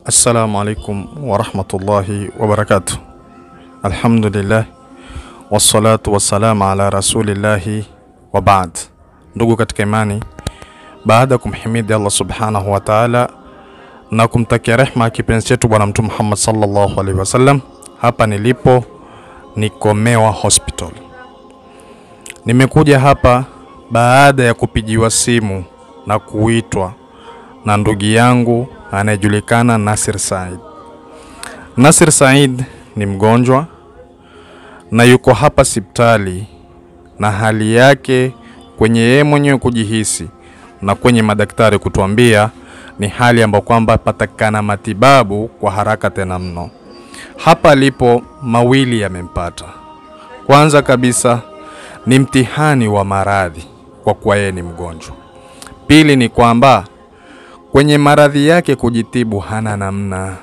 Assalamu alaikum warahmatullahi wabarakatuh. Alhamdulillah wassalatu wassalamu ala rasulillahi wa baad. Ndugu katika imani, baada ya kumhimidi Allah subhanahu wa ta'ala na kumtakia rehma kipenzi chetu Bwana Mtume Muhammad sallallahu alaihi wasallam, hapa nilipo ni Komewa Hospital. Nimekuja hapa baada ya kupigiwa simu na kuitwa na ndugu yangu anayejulikana Nasir Said. Nasir Said ni mgonjwa na yuko hapa hospitali na hali yake kwenye yeye mwenyewe kujihisi na kwenye madaktari kutuambia ni hali ambayo kwamba patakana matibabu kwa haraka tena mno. Hapa alipo mawili yamempata. Kwanza kabisa ni mtihani wa maradhi kwa kuwa yeye ni mgonjwa. Pili ni kwamba kwenye maradhi yake kujitibu hana namna.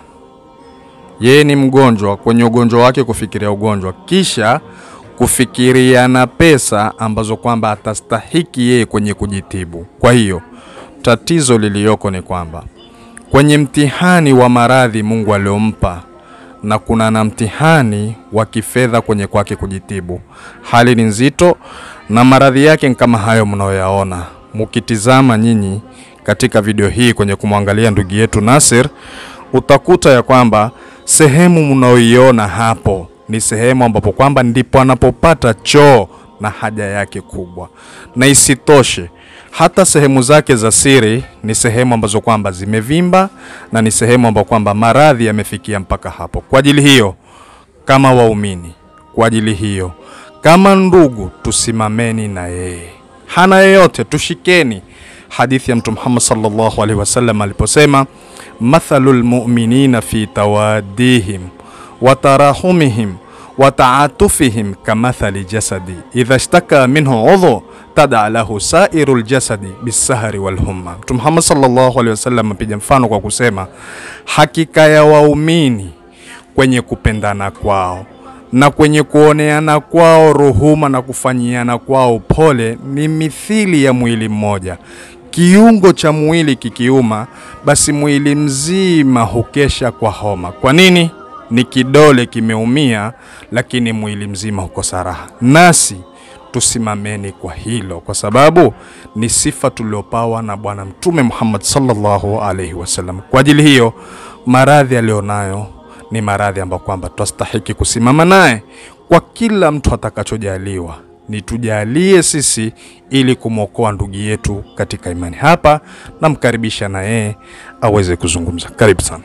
Yeye ni mgonjwa, kwenye ugonjwa wake kufikiria ugonjwa, kisha kufikiria na pesa ambazo kwamba atastahiki yeye kwenye kujitibu. Kwa hiyo tatizo liliyoko ni kwamba kwenye mtihani wa maradhi Mungu aliompa na kuna na mtihani wa kifedha kwenye kwake kujitibu. Hali ni nzito na maradhi yake ni kama hayo mnayoyaona mukitizama nyinyi katika video hii kwenye kumwangalia ndugu yetu Nasir, utakuta ya kwamba sehemu mnaoiona hapo ni sehemu ambapo kwamba ndipo anapopata choo na haja yake kubwa, na isitoshe hata sehemu zake za siri ni sehemu ambazo kwamba zimevimba na ni sehemu ambapo kwamba maradhi yamefikia mpaka hapo. Kwa ajili hiyo, kama waumini, kwa ajili hiyo, kama ndugu, tusimameni na yeye, hana yeyote, tushikeni hadithi ya Mtume Muhammad sallallahu alaihi wasallam aliposema, mathalul mu'minina fi tawaddihim wa tarahumihim wa ta'atufihim kamathali jasadi idha ishtaka minhu udhu tada lahu sairu ljasadi bisahari walhumma. Mtume Muhammad sallallahu alaihi wasallam apiga mfano kwa kusema, hakika ya waumini kwenye kupendana kwao na kwenye kuoneana kwao ruhuma na kufanyiana kwao pole ni mithili ya mwili mmoja. Kiungo cha mwili kikiuma, basi mwili mzima hukesha kwa homa. Kwa nini? Ni kidole kimeumia, lakini mwili mzima hukosa raha. Nasi tusimameni kwa hilo, kwa sababu ni sifa tuliopawa na Bwana Mtume Muhammad sallallahu alaihi wasallam. Kwa ajili hiyo, maradhi aliyonayo ni maradhi ambayo kwamba twastahiki kusimama naye kwa kila mtu atakachojaliwa ni tujalie sisi ili kumwokoa ndugu yetu katika imani. Hapa namkaribisha na yeye aweze kuzungumza. Karibu sana.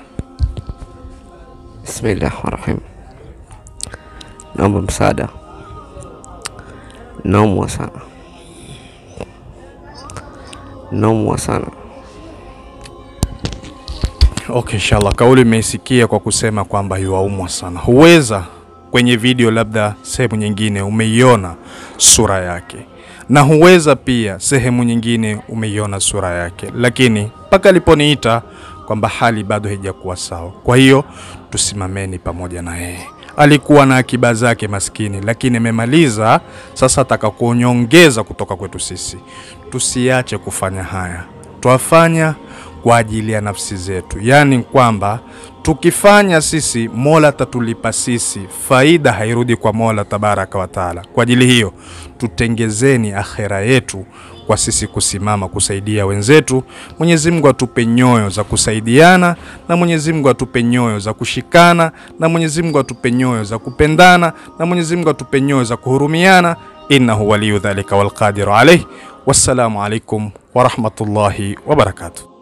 Bismillah rahim, naomba msaada, naumwa sana, naumwa sana. Okay, inshallah kauli imeisikia kwa kusema kwamba yuaumwa sana. Huweza kwenye video labda sehemu nyingine umeiona sura yake, na huweza pia sehemu nyingine umeiona sura yake, lakini mpaka aliponiita kwamba hali bado haijakuwa sawa. Kwa hiyo tusimameni pamoja na yeye. Alikuwa na akiba zake maskini, lakini amemaliza. Sasa ataka kunyongeza kutoka kwetu sisi. Tusiache kufanya haya, twafanya kwa ajili ya nafsi zetu, yaani kwamba tukifanya sisi Mola atatulipa sisi, faida hairudi kwa Mola tabaraka wa taala. Kwa ajili hiyo tutengezeni akhera yetu kwa sisi kusimama kusaidia wenzetu. Mwenyezi Mungu atupe nyoyo za kusaidiana, na Mwenyezi Mungu atupe nyoyo za kushikana, na Mwenyezi Mungu atupe nyoyo za kupendana, na Mwenyezi Mungu atupe nyoyo za kuhurumiana. Innahu waliyu dhalika walqadiru alayh. Wassalamu alaikum warahmatullahi wabarakatuh.